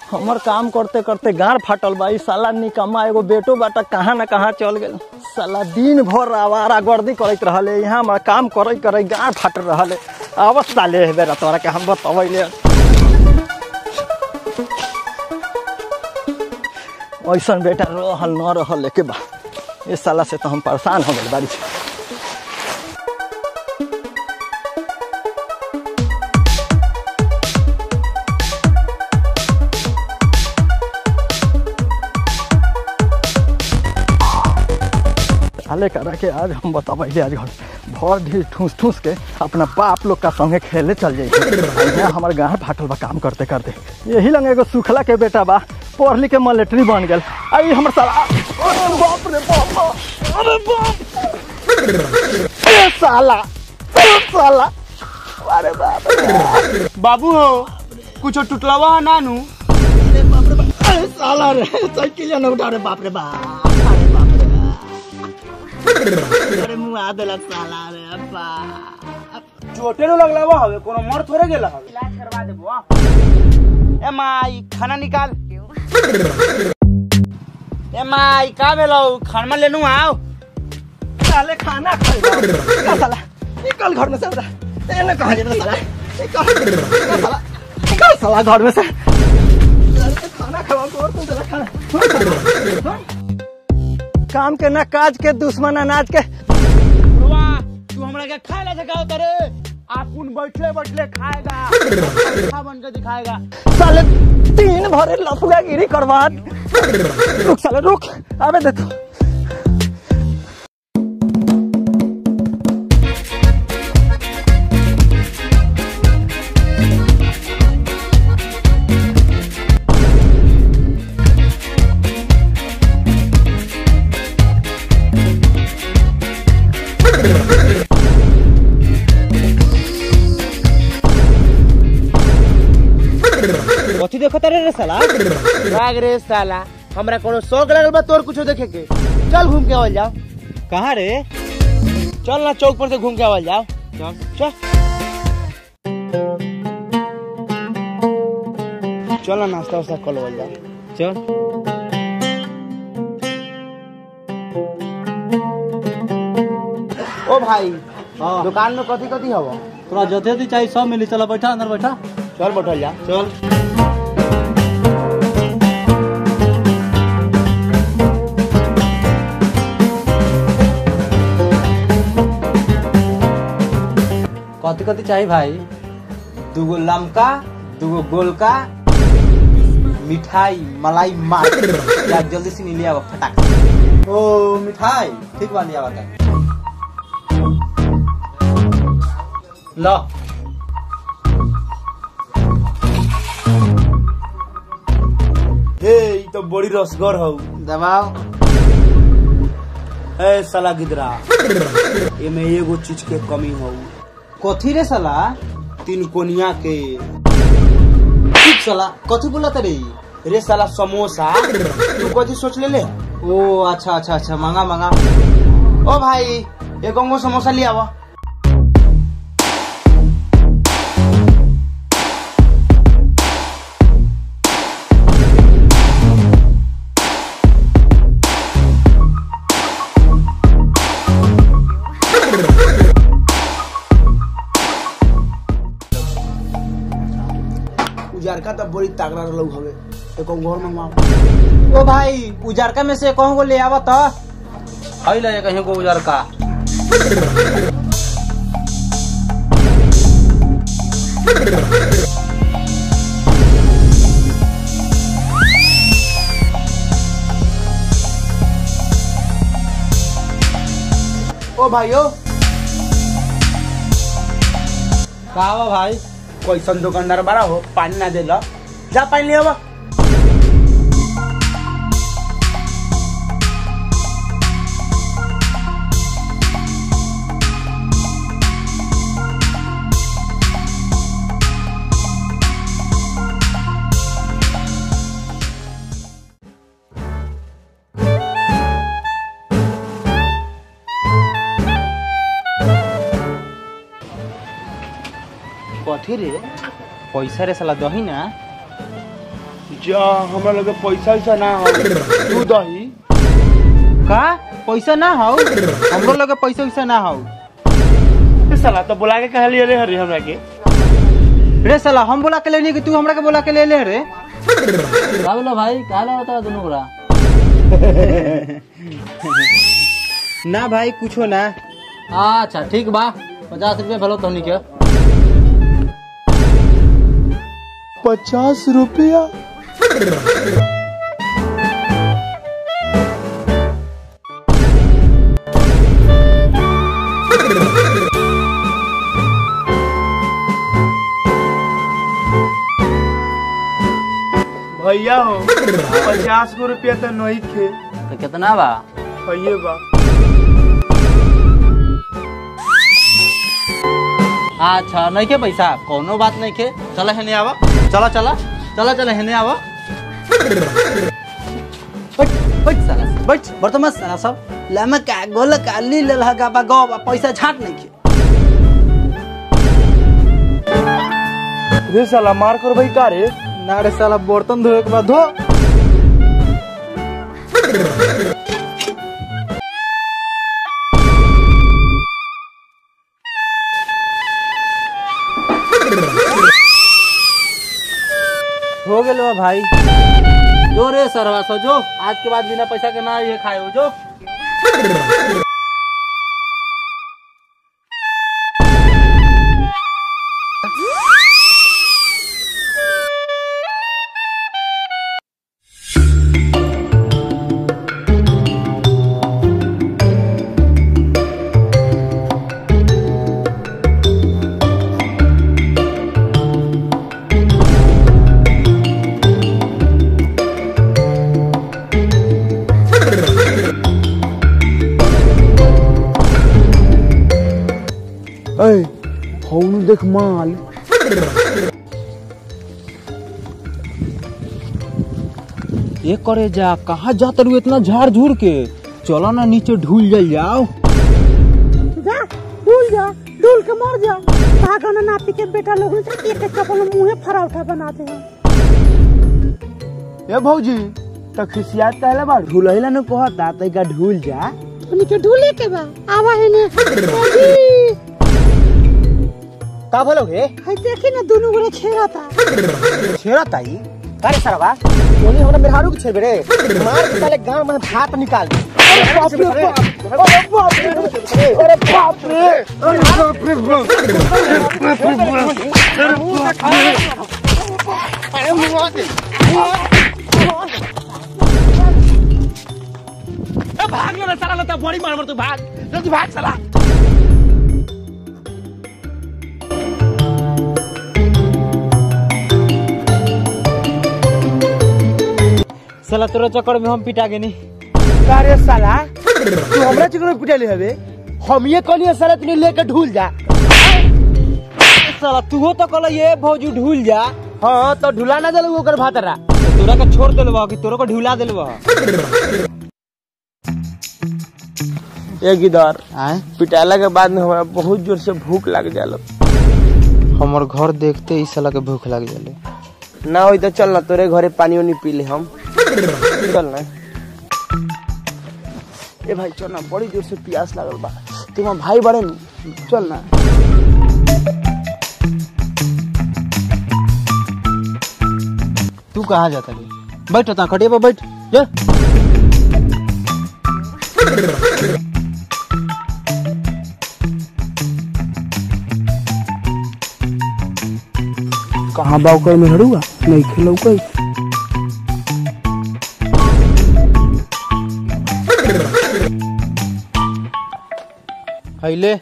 हमर काम करते करते गाड़ फाटल बा ई साला निकम्मा एगो बेटो बाटा कहाँ न कहाँ चल गेल साला दिन भर आवारा गर्दी करैत रहले यहाँ हमारा काम करे करे गाड़ फाटल रहले अब साले हे बेरा तोरा के हम बतबैले ऐसन बेटा रहल न रहल लेके बा ए साला से तो हम परेशान हो गए बारी साले करा के आज हम बताबैले आज घर भर ढीर ठूस ठूस के अपना बाप लोग का संगे खेले चल जाइए हमारे गाँव फाटल बा काम करते करते यही लंग एगो सुखला के बेटा बा पढ़ लिख के मिलिट्री बन गल आई हमर साला अरे बाप रे बाप अरे बाप ए साला ए साला अरे बाप रे बाबू हो कुछ टुटलवा है नानू अरे बाप रे बाप अरे साला रे साइकिल न उठा रे बाप रे बाप अरे बाप रे बाप अरे मुंह आ देलक साला रे बाप चोटे नो लगलावा हवे कोनो मर थोड़े गेला हवे इलाज करवा देबो ए माई खाना निकाल ए माई का भेलो खाना लेनु आओ साले खाना खाएगा निकल साला निकल घर में से बता एने कहाँ जेबे साला निकल निकल साला निकल साला घर में से साले खाना खावा को और तुम साला खाना काम के ना काज के दुश्मन अनाज के बुढ़वा तू हमरा के खाए ला सकाओ तरे आपुन बैठले बैठले खाएगा खा बन के दिखाएगा साले तीन भरे लफुआ गिरी करवा रुक साले रुक अबे देखो कथी देखो तारे रे साला राग रे साला हमरा कोनो शौक लगल बा तोर कुछो देखे के चल घूम के आवल जाओ कहाँ रे चल ना चौक पर से घूम के आवल जाओ चल चल चल ना नाश्ता वास्ता कर लेवल जाओ चल ओ भाई दुकान में कथी कथी हवा तोरा जते भी चाहिए सब मिली चला बैठा अंदर बैठा चल बैठल जा चल कथी कथी चाहिए भाई दूगो लमका दूगो गोलका मिठाई मलाई मार या जल्दी से ले आवा फटाक ओ मिठाई ठीक बा लिया बता लो हे ई तो बड़ी रसगर हौ दबाओ ए साला गिदरा एमे एगो चीज के कमी हौ कथी रे साला तीन कोनिया के ठीक साला कथी बोला रे रे साला समोसा तू कथी सोच ले ले ओ अच्छा अच्छा अच्छा मांगा मांगा ओ भाई एक अंगो समोसा ले आवा उजारका तो बड़ी तागड़ा रहलौ हवे एक घर में मार ओ भाई उजारका में से कहूँ को ले आवा तो हई ले कहीं को उजारका ओ भाइयों का बा भाई कैसन दुकानदार बड़ा हो पानी ना दे ला जा पानी ले आवा कथी रे पैसा रे साला दही ना जा हमरा लगे पैसा वैसा ना हो तू दही का पैसा ना हो हमरो लगे पैसा वैसा ना हो ए साला तो बुला के कहलिए रे हरी हमरा के रे साला हम बोला के लेनी कि तू हमरा के बोला के ले ले रे का बोला भाई का ला होता दोनों बड़ा ना भाई कुछो ना अच्छा ठीक बा पचास रुपये भलो तोहनी के पचास रुपया भैया हो पचास गो रुपया तो नहीं थे तो कितना बा भैया बा अच्छा नहीं के पैसा कोनो बात नहीं के चला हेने आवा चला चला चला चला हेने आवा बैठ बैठ साला बैठ वर्तमान साला सब लामा का गोल का ली ले लगा बा गो पैसा छाट नहीं के रे साला मार कर भाई का रे ना रे साला बर्तन धोए के बाद धो हो गेल बा भाई जो रे सरवा सो जो आज के बाद बिना पैसा के ना ये खाए हो जो ए फोन देख माल ये करे जा कहाँ जात रू इतना झाड़ झूड़ के चलो ना नीचे ढूल जाल जाओ जा डूल जा डूल के मर जा भागो ना नाती के बेटा लोग ने एक एक कपल मुंहे फराउठा बनाते हैं ए भौजी तो खिसियात कहले बा ढुलैला न कहता तैका ढुल जा उनके डूले के बा आवा है ने अजी का बोलो गे है देखी ना दोनों गोरे छेड़ता छेड़ा ताई अरे सरवा ओनी हमरा मेहरारू के छेड़बे रे मार के साले गांव में भात निकाल दे अरे बाप रे बाप अरे बाप रे अरे बाप रे अरे बाप रे अरे मुआ दे भाग रे साला लता बड़ी मार मार तू भाग जल्दी भाग साला साला तोरा चक्कर में हम पिटा गेनी अरे साला तू हमरा चिकन में पिटले हवे हम ये कहलिए साला तू लेके ढुल जा साला तू तो कहला ये भौजू ढूल जा हां तो ढुला ना देलू ओकर भातरा तोरा के छोड़ देलबा कि तोरा को ढुला देलबा ए गिदार आए पिटाला के बाद में हमरा बहुत जोर से भूख लग जाला हमर घर देखते ही साला के भूख लग जाले ना होई तो चल ना तोरे घरे पानी उनी पी ले हम चल ना ए भाई चल ना बड़ी जोर से प्यास लागल बा तुम भाई बड़े न चल ना तू कहाँ जाता रे बैठ ता खटिया पर बैठ जा कहाँ बाव कर में हड़ुआ नहीं खेलो कोई हैले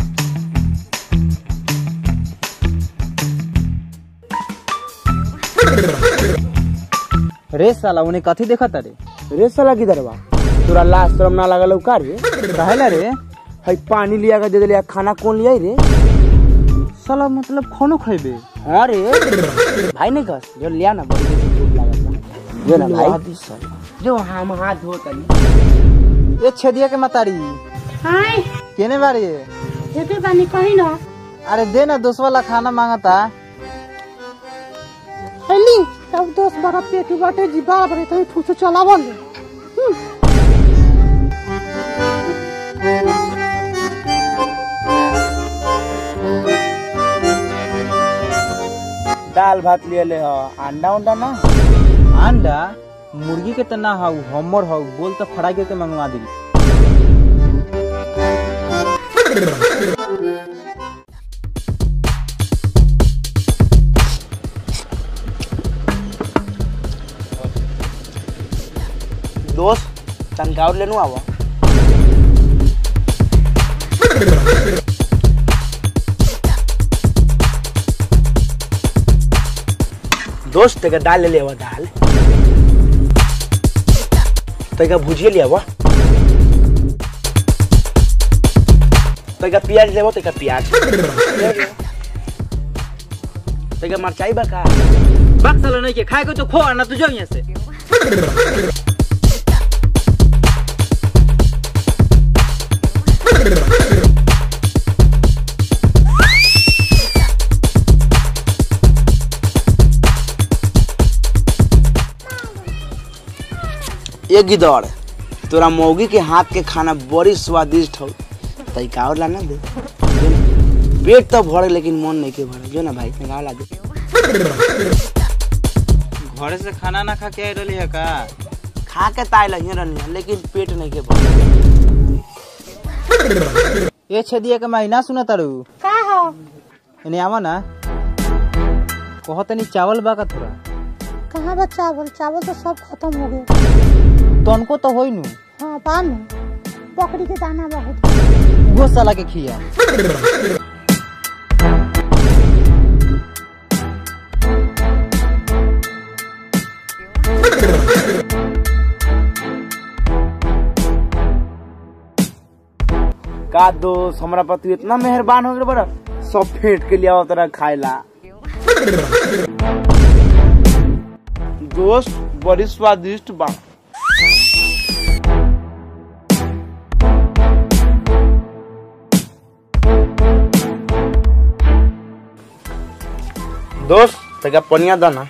रे साला उन्हें कथी देखा रे रे साला किधर बा तोरा लाश शर्म ना लागल का रे कहेला रे हई पानी लिया के दे दिलिया खाना कौन लिया रे साला मतलब खानो खेबे हाँ रे भाई नहीं कस जो लिया ना बड़ी जोर से भूख लागल बा जो ना भाई जो हम हाथ धो तनी ये छेदिया के मतारी हाय केने बारे देखे बानी कहीं ना अरे दे ना दोस्त वाला खाना मांगता हेली तब दस बारह पेटी बाटे जी बारह बड़े तो ठूस चला बोल दाल भात लिए ले हो अंडा उंडा ना अंडा मुर्गी के त ना हौ हमर हौ बोल त फ्राई करके मंगवा दी दोस्त तनका और लेनु आवा दोस्त तेका दाल ले ले आवा दाल तेका भुजिया ले आवा तेका प्याज लेबो तेका प्याज तेका मरचाई बा का बक साला नहीं के खाए को तो खो ना तू जो यहाँ से एक गिदड़ तोरा मौगी के हाथ के खाना बड़ी स्वादिष्ट हो तई का और लाना दे पेट तो भरे लेकिन मन नहीं के भरे जो ना भाई तनिका ला दे घरे से खाना ना खा के आई रही है का खा के ताई लही रहनी लेकिन पेट नहीं के भरे ये छेदिया के महीना सुना तारू का हो इन्हें आवा ना कहो तनी चावल बा का थोड़ा कहाँ बा चावल चावल तो सब खत्म हो गए तनको तो होई नु हाँ पान बकरी के दाना बहुत वो साला के खिया का दोस्त हमरा पर तू इतना मेहरबान हो गए बड़ा सब फेंट के लिया तरह खाएला दोस्त बड़ी स्वादिष्ट बा दोस्त तका पनिया दाना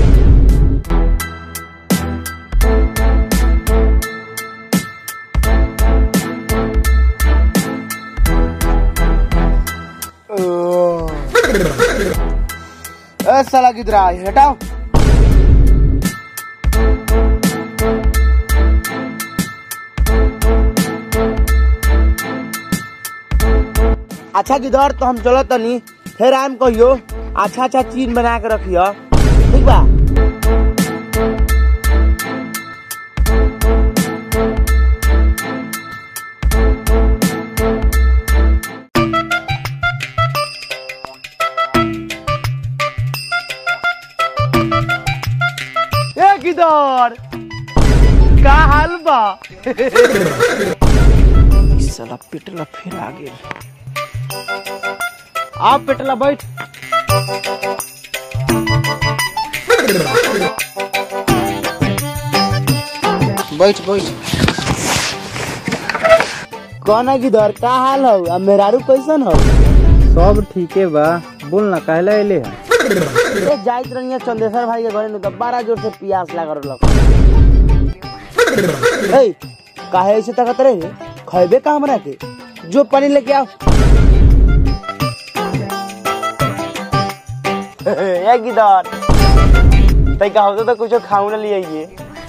ए साला किधर आ हटाओ अच्छा किधर तो हम चलो तनी फिर आम कहियो अच्छा अच्छा चीज बना के रखियो ठीक बा ए किधर का हाल बा साला पिटला फिर आ गेल आप पेटला बैठ बैठ बैठ कौन किधर का हाल हो अब मेहरारू कैसन हो सब ठीके बा बोल ना कहला अइले है ए जाइत रहिए चंदेश्वर भाई के घरे नु त बड़ा जोर से प्यास लागल रहलक ए काहे ऐसे तकत रहे खैबे का हमरा के जो पानी लेके आओ ए गिदर तई का होता तो कुछ खाऊ ना लिए ये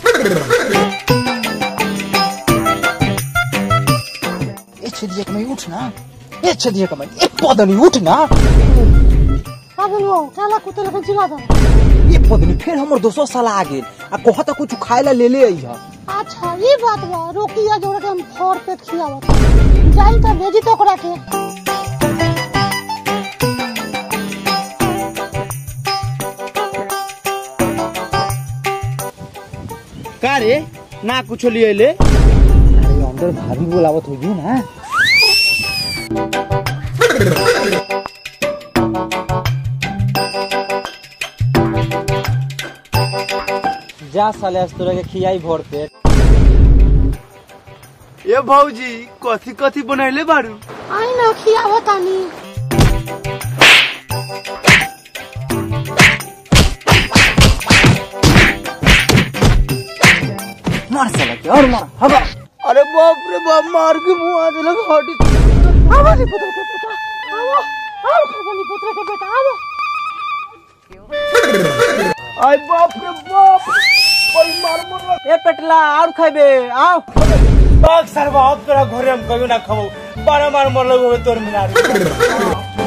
ए छेदिया कमाई उठ ना ए छेदिया कमाई ए पदनी उठ ना का बोलबो चला कुत्ते लेके चिल्ला दो ए पदनी फिर हमर दोस्तों साला आ गेल आ कहता कुछ खाए ला ले ले आई है अच्छा ये बात बा रोकिया जोड़ के हम फोर पेट खियावत जाई त भेजी तो ओकरा के का रे ना कुछ लिए ले अरे अंदर भाभी बोलावत होगी ना जा साले आज तोरा के खियाई भर पेट ए भौजी कथी कथी बनैले बारू आई ना खियावत आनी और मार हवा अरे बाप रे बाप मार के मुंह आ दिलक हटी आवा नी पुत्र के बेटा आवा आओ खरबनी पुत्र के बेटा आवा आई बाप रे बाप बड़ी मार मार ए पेटला और खैबे आओ बाग सरवा अब तोरा घरे हम कभी ना खबो बारह मार मरलो तोर मिला